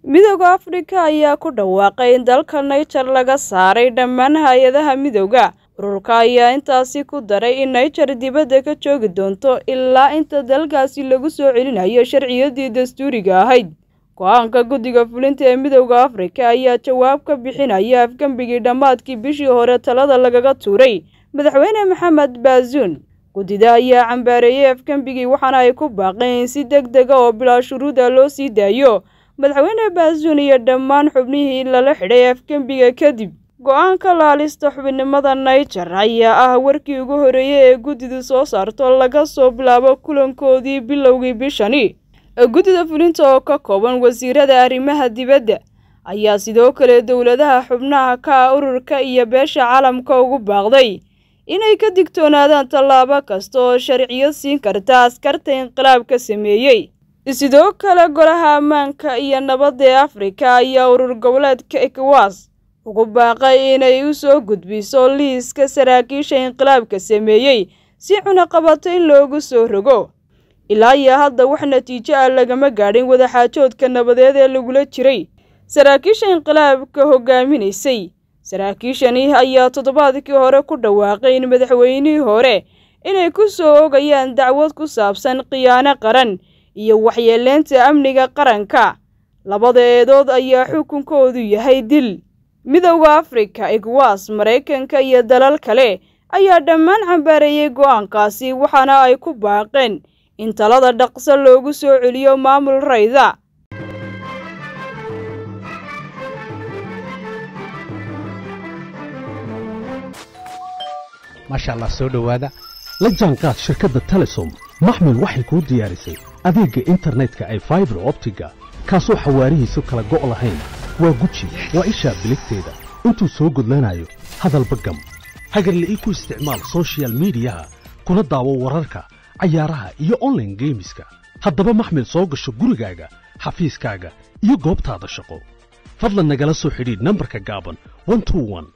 midooda afrika ayaa ku dhawaaqay in dalka naijer laga saaray dhammaan hay-adaha midooda ururka ayaa intaasi ku daray in naijer dibadda ka joogi doonto ilaa inta dalkaasi lagu soo celinayo sharciyadii dastuuriga ahayd go-aanka guddiga fulinta ee midooda afrika ayaa jawaab ka bixinaya afgembigii dhammaadkii bishii hore talada lagaga tuuray madaxweyne maxamed baazuun guddida ayaa cambaareeyey afgembigii waxaana ay ku baaqeen in si deg dega oo bilaa shuruuda loo sii daayo madaxweyne baazuun iyo dhammaan xubnihii lala xidhay afgembiga kadib go-aanka laalista xubinimada naijer ayaa ah warkii ugu horreeyey ee guddidu soo saarto laga soo bilaabo kulankoodii bilowgii bishani guddida fulinta oo ka kooban wasiirada arrimaha dibadda ayaa sidoo kale dowladaha xubnaha ka ah ururka iyo beesha caalamka ugu baaqday inay ka digtoonaadaan tallaabo kasta oo sharciyo siin karta askarta inqilaabka sameeyey sidoo kale golaha ammaanka iyo nabadda ee afrika ayaa urur goboleedka ekwas ugu baaqay inay u soo gudbiso liiska saraakiisha inqilaabka sameeyey si cunaqabato in loogu soo rogo ilaa iyo hadda wax natiijo ah lagama gaadhin wadaxaajoodka nabadeed ee lagula jiray saraakiisha inqilaabka hogaaminaysay saraakiishani ayaa toddobaadkii hore ku dhawaaqay in madaxweynihii hore inay ku soo ogayaan dacwad ku saabsan khiyaano qaran iyo waxyeeleynta amniga qaranka labada eedood ayaa xukunkoodu yahay dil midowda afrika egwas maraykanka iyo dalal kale ayaa dhammaan cambaareeyey go-aankaasi waxaana ay ku baaqeen in talada dhaqso loogu soo celiyo maamul rayda maasha allah soo dhowaada la jaanqaad shirkadda telesom maxmil waxay kuu diyaarisay adeegga internetka ay faibar optiga kaasoo xawaarihiisu kala go' lahayn waa guji waa ishaa biligteeda intuu soo gudlanayo hadalba gam hagarle ii ku isticmaal sochial midiyaha kuna daawo wararka cayaaraha iyo onlaine geemiska haddaba maxmil soo gasho gurigaaga xafiiskaaga iyo goobtaada shaqo fadlan nagala soo xidhiidh nambarka gaaban